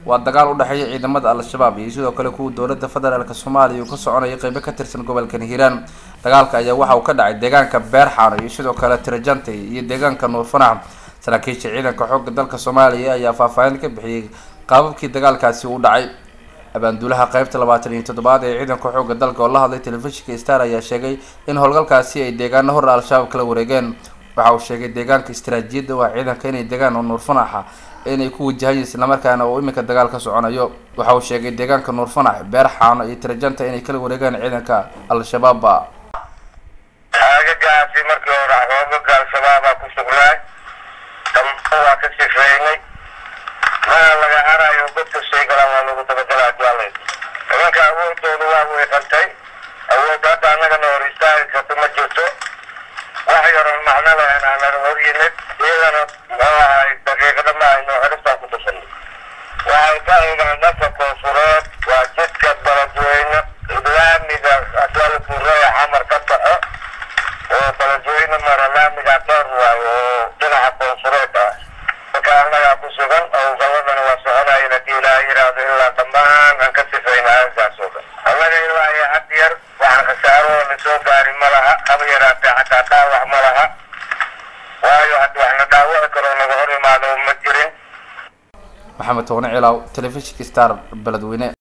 waa dagaal u dhexeeya ciidamada al-shabaab iyo sidoo kale kuwa dowladda federaalk soomaaliya uu ka soconaya qeybo ka tirsan gobolkan hiiraan dagaalka ayaa waxa uu ka dhacay deegaanka beerxaano iyo sidoo kale tirajante iyo deegaanka nuurfanax saraakiisha ciidanka xoogga dalka soomaaliya ayaa faahfaahin ka bixiyey qaababkii dagaalkaasi u dhacay abaanduulaha qeybta labaatan iyo toddobaad ee ciidanka xoogga dalka oo la hadlay telefishinka star ayaa sheegay in howlgalkaasi ay deegaano hor al-shabaab kala wareegeen waxa uu sheegay deegaanka istaraatiijiyadda waa ciidanka inay degaan oo nuurfanaxa inay ku wajahayen islamarkaana uu iminka dagaal ka soconayo waxa uu sheegay deegaanka nuurfanax beer xaano iyo tirajanta inay kala wareegaan ciidanka al-shabaabba aagagaasi markii hore xoogaga al-shabaabaa ku sugnaay dambe waa ka sifeynay mana laga harayo godka sheegalaan waa lagu dabagalaa jaalay nimanka awoodooda waa weeqantay awood hadda annagana hor istaagi karta ma jirto wax yaroon macno lahayn aanan hor yimid iyagana muxuu ahay daqiiqada ma aynu xeristaa ku tusanay waxay ka eegaan dhanka koonfureed waa jidka baladweyne laamiga asaalkureeya xamar ka baxo oo baladweyne mara laamiga dheer waayo oo dhinaca koonfureed ah marka annagaa ku sugan oo gabadana waa soconaya hadii ilaa yiraahdo ilaa dhammaan aan ka sifayna aagaas oo dhan annaga ilaa iyo had yar waxaan khasaaroo na soo gaari ma laha haba yaraatee xataa dhaawac ma laha waayo haddi wax na dhaawaci karo naga hor imaado ma jirin maxamed toone cilaw telefishinka star beledweyne